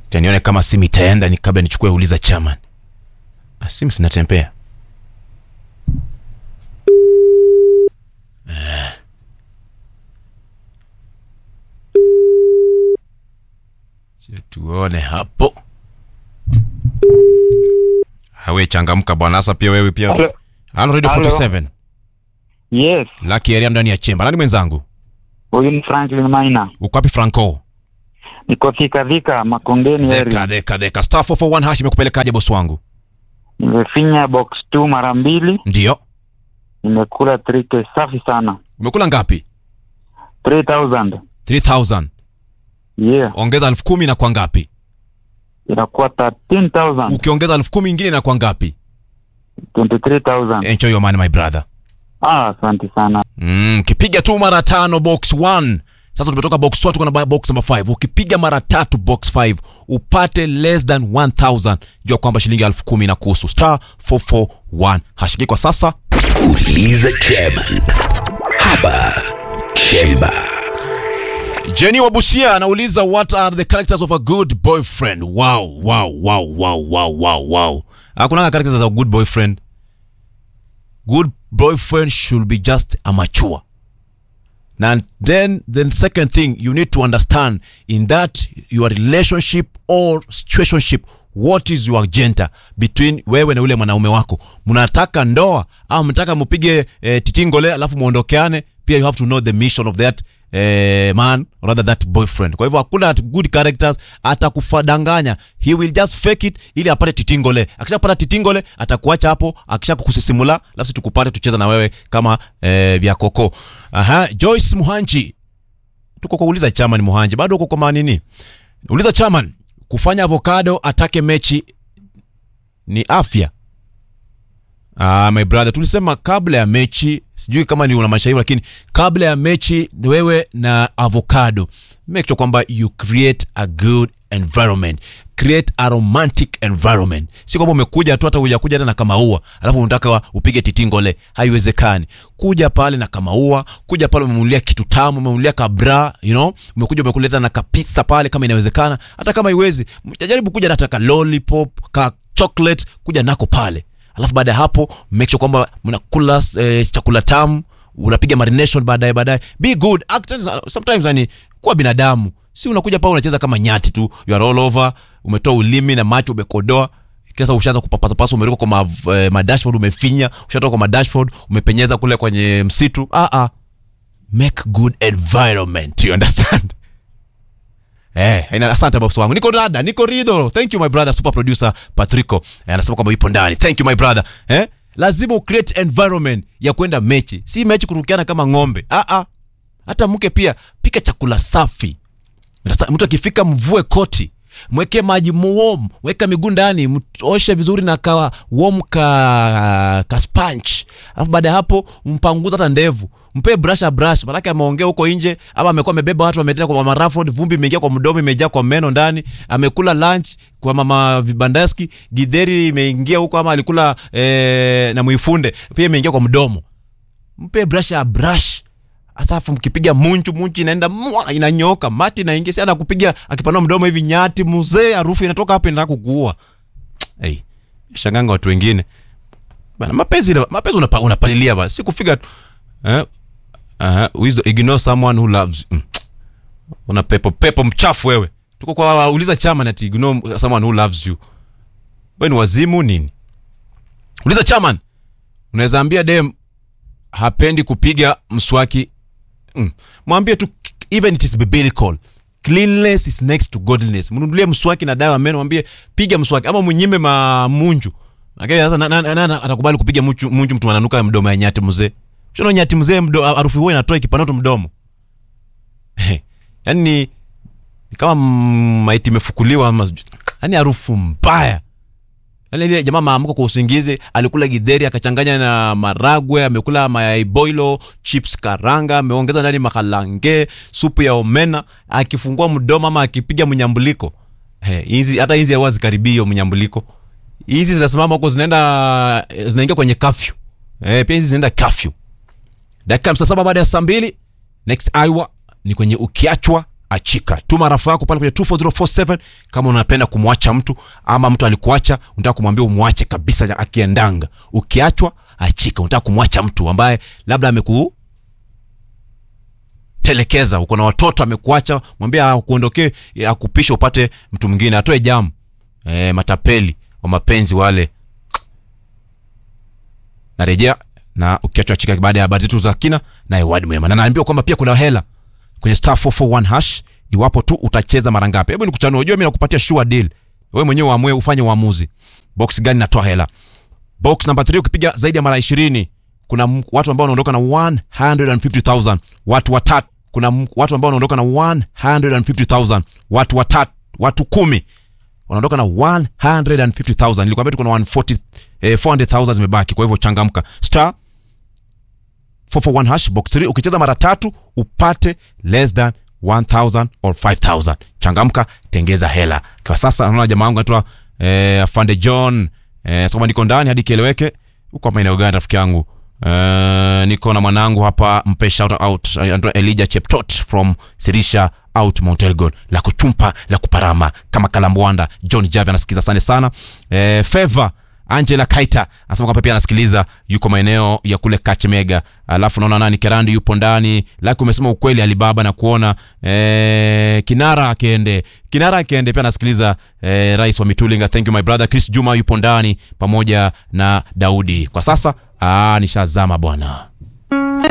Acha nione kama simu itaenda ni kabla nichukue uliza chairman. Ah, simu sinatembea. Eh. Acha tuone hapo. Hawe changamka bwana, sasa pia wewe pia. Hello. Halo Radio Hello. 47. Yes, Lucky area ndani ya chemba. Nani mwenzangu? huyu ni Franklin Maina. Uko wapi Franco? Niko Thika Thika Makongeni Deka area. deka deka. Star 441 hash imekupelekaje boss wangu? Nimefinya box 2 mara mbili, Ndio. nimekula 3k safi sana. Umekula ngapi? 3000. 3000. Yeah, Ongeza elfu kumi na kwa ngapi? inakuwa 13000. Ukiongeza elfu kumi ingine na kwa ngapi? 23000. Enjoy your money my brother. Ah, asante sana. Mm, ukipiga tu mara tano box 1. Sasa tumetoka box 1 tuko na box number 5. Ukipiga mara tatu box 5 upate less than 1000, jua kwamba shilingi elfu kumi na kuhusu star 441 hash. Kwa sasa Uliza chairman hapa chemba Jenny Wabusia anauliza what are the characters of a good boyfriend? Wow, wow, wow, wow, wow, wow, wow. Hakuna characters of a good boyfriend. Good boyfriend should be just a mature. And then the second thing you need to understand in that your relationship or situationship what is your agenda between wewe na ule mwanaume wako mnataka ndoa au mnataka mpige eh, titingole alafu muondokeane pia you have to know the mission of that eh, man or rather that boyfriend kwa hivyo hakuna good characters atakufadanganya he will just fake it ili apate titingole akishapata titingole atakuacha hapo akisha kukusisimula alafu tukupate tucheza na wewe kama eh, vya koko aha Joyce Muhanji tuko kwa uliza chairman Muhanji bado uko kwa manini uliza chairman kufanya avocado atake mechi ni afya Ah, my brother tulisema kabla ya mechi sijui kama ni una maisha hiyo lakini kabla ya mechi ni wewe na avocado make sure kwamba you create a good environment create a romantic environment si kwamba umekuja tu hata hujakuja hata na kamaua alafu unataka upige titingole haiwezekani kuja pale na kamaua kuja pale umemulia kitu tamu umemulia kabra you know umekuja umekuleta na kapizza pale kama inawezekana hata kama iwezi jaribu kuja hata ka lollipop ka chocolate kuja nako pale alafu baada ya hapo make sure kwamba mnakula eh, chakula tamu unapiga marination baadaye baadaye be good act sometimes yani kuwa binadamu si unakuja pale unacheza kama nyati tu you are all over umetoa ulimi na macho umekodoa kisa ushaanza kupapasapasa umeruka kwa ma, eh, madashboard umefinya ushatoka kwa madashboard umepenyeza kule kwenye msitu ah, ah. make good environment you understand Eh, ina- asante boss wangu. Niko dada, niko rido. Thank you my brother super producer Patrico. Eh, anasema kwamba yupo ndani. Thank you my brother. Eh? Lazima u create environment ya kwenda mechi. Si mechi kurukiana kama ng'ombe. Ah ah. Hata mke pia pika chakula safi. Sasa mtu akifika mvue koti. Mweke maji warm, weka miguu ndani, oshe vizuri na ka warm ka, ka sponge. Alafu baada ya hapo mpanguza hata ndevu. Mpe brush a brush, maanake ameongea huko nje ama amekuwa amebeba watu wametenda kwa mama Rafford, vumbi imeingia kwa mdomo, imejaa kwa meno ndani. Amekula lunch kwa mama Vibandaski, gidheri imeingia huko ama alikula eh, na muifunde pia imeingia kwa mdomo. Mpe brush a brush hata afu mkipiga munchu munchu inaenda mwa inanyoka mati inaingia si anakupiga akipanua mdomo hivi nyati mzee harufu inatoka hapa inataka kukuua hey, shanganga watu wengine bana mapenzi mapenzi unapa, unapalilia bana si kufika tu eh uh, wisdom ignore someone who loves mm. una pepo pepo mchafu wewe tuko kwa uliza chama na ignore someone who loves you wewe ni wazimu nini uliza chairman unaweza ambia dem hapendi kupiga mswaki mm. mwambie tu even it is biblical cleanliness is next to godliness mnunulie mswaki na dawa ya meno mwambie piga mswaki ama mnyime mamunju lakini sasa na- na- na- na- atakubali kupiga munju, munju mtu ananuka mdomo ya nyati mzee shona nyati mzee mdo- harufu huo inatoa ikipana tu mdomo yani ni ni kama mm, maiti imefukuliwa ama sijui- yani harufu mbaya Yaani ile jamaa maamuka kwa usingizi alikula gidheri akachanganya na maragwe amekula mayai boilo chips karanga ameongeza ndani makalange supu ya omena akifungua mdomo ama akipiga mnyambuliko Eh, hizi hata hizi huwa zikaribii hiyo mnyambuliko hizi zinasimama huko zinaenda zinaingia kwenye kafyu eh, pia hizi zinaenda kafyu dakika hamsini na saba baada ya saa mbili next hour ni kwenye ukiachwa achika tuma rafa yako pale kwenye 24047 kama unapenda kumwacha mtu ama mtu alikuacha unataka kumwambia umwache kabisa akiendanga ukiachwa achika unataka kumwacha mtu ambaye labda ameku telekeza uko na watoto amekuacha mwambie akuondokee akupisha upate mtu mwingine atoe jamu e, matapeli wa mapenzi wale narejea na ukiachwa chika baada ya habari zetu za kina na ewadi mwema na naambiwa kwamba pia kuna hela kwenye star 441 hash iwapo tu utacheza mara ngapi hebu nikuchanua unajua mimi nakupatia sure deal wewe mwenyewe uamue ufanye uamuzi box gani natoa hela box number 3 ukipiga zaidi ya mara 20 kuna m- watu ambao wanaondoka na 150000 watu watatu kuna m- watu ambao wanaondoka na 150000 watu watatu watu kumi wanaondoka na 150000 nilikwambia tuko na 140 eh, 400000 zimebaki kwa hivyo changamka star 441 hash box 3 ukicheza mara tatu upate less than 1000 or 5000 changamka tengeza hela kwa sasa naona jamaa wangu anaitwa eh, afande john eh, soma niko ndani hadi kieleweke uko maeneo gani rafiki yangu Uh, niko na mwanangu hapa mpe shout out anaitwa Elijah Cheptot from Sirisha out Mount Elgon la kuchumpa la kuparama kama kalambwanda John Javi anasikiza asante sana eh, Favor Angela Kaita anasema kwamba pia anasikiliza yuko maeneo ya kule Kachemega. Alafu naona nani Kerandi yupo ndani. Laki umesema ukweli Alibaba na kuona eh, Kinara Akende. Kinara Akende pia anasikiliza eh, Rais wa Mitulinga. Thank you my brother. Chris Juma yupo ndani pamoja na Daudi. Kwa sasa ah, nishazama bwana.